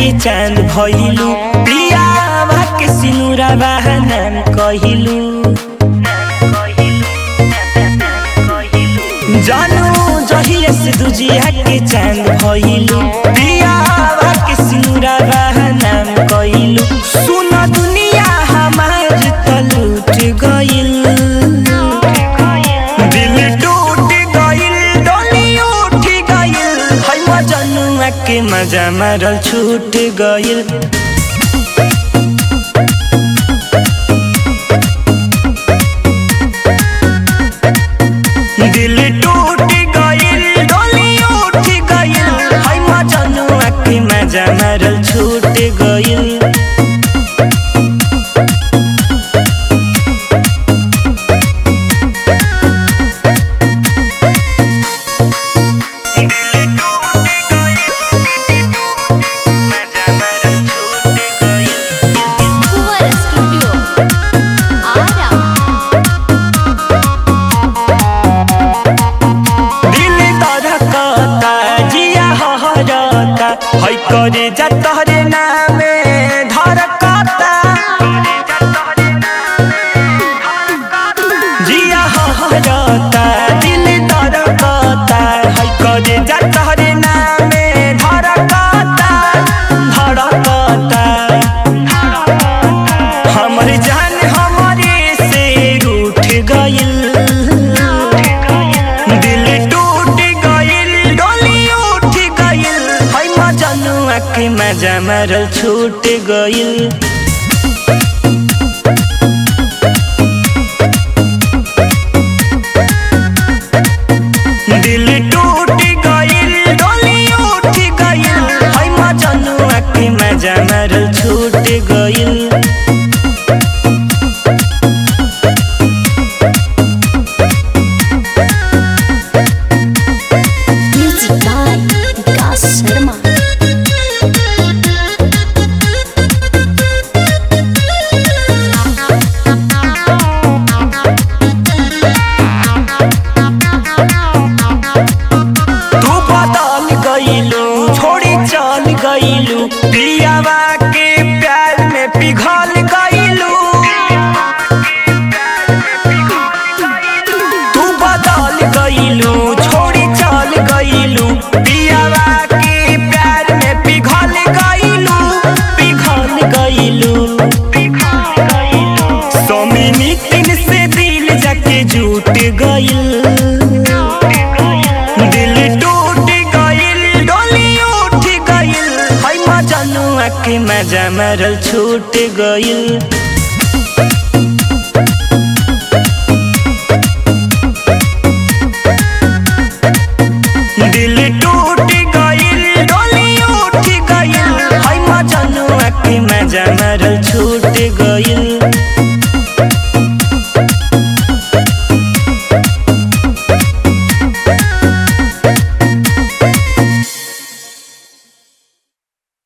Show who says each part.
Speaker 1: के चांद भइलू पियावा के सिनुरा बहनाम कहिलू जानू जहिया से दुजिया के चांद भइलू पियावा के सिनुरा बहनाम कहिलू सुन दुनिया हमार त लूट गइल दिल टूट गइल डोली उठ गइल है मजनुआ के मजा मारल छूट गइल दिल टूट गइल डोली उठ गइल है मजनुआ के मजा मारल छूट गइल
Speaker 2: Fuera Studio. Ara.
Speaker 1: दिल धड़कता जिया हहरता है करे जा तोहरे नामे धड़कता जिया हहरता दिल धड़कता है करे जा तोहरे नामे धड़कता धड़कता हमर जान हमरे से रूठ गइल दिल टूट गइल डोली उठ गइल है मजनुआ के मजा मारल छूट गइल दिल टूट गइल डोली उठ गइल है मजनुआ के मजा मारल छूट गइल
Speaker 2: Music by Vikas Sharma.
Speaker 1: तू बदल गइलू छोड़ी चल गइलू पियावा के प्यार में पिघल गइलू तू बदल गइलू छोड़ी चल गइलू पियावा के प्यार में पिघल गइलू पिघल गइलू सोमिनी तीन से दिल जाके जुट गइल दिल टूट गइल डोली उठ गइल है मजनुआ के मजा मारल छूट गइल दिल टूट गइल डोली उठ गइल है मजनुआ के मजा मारल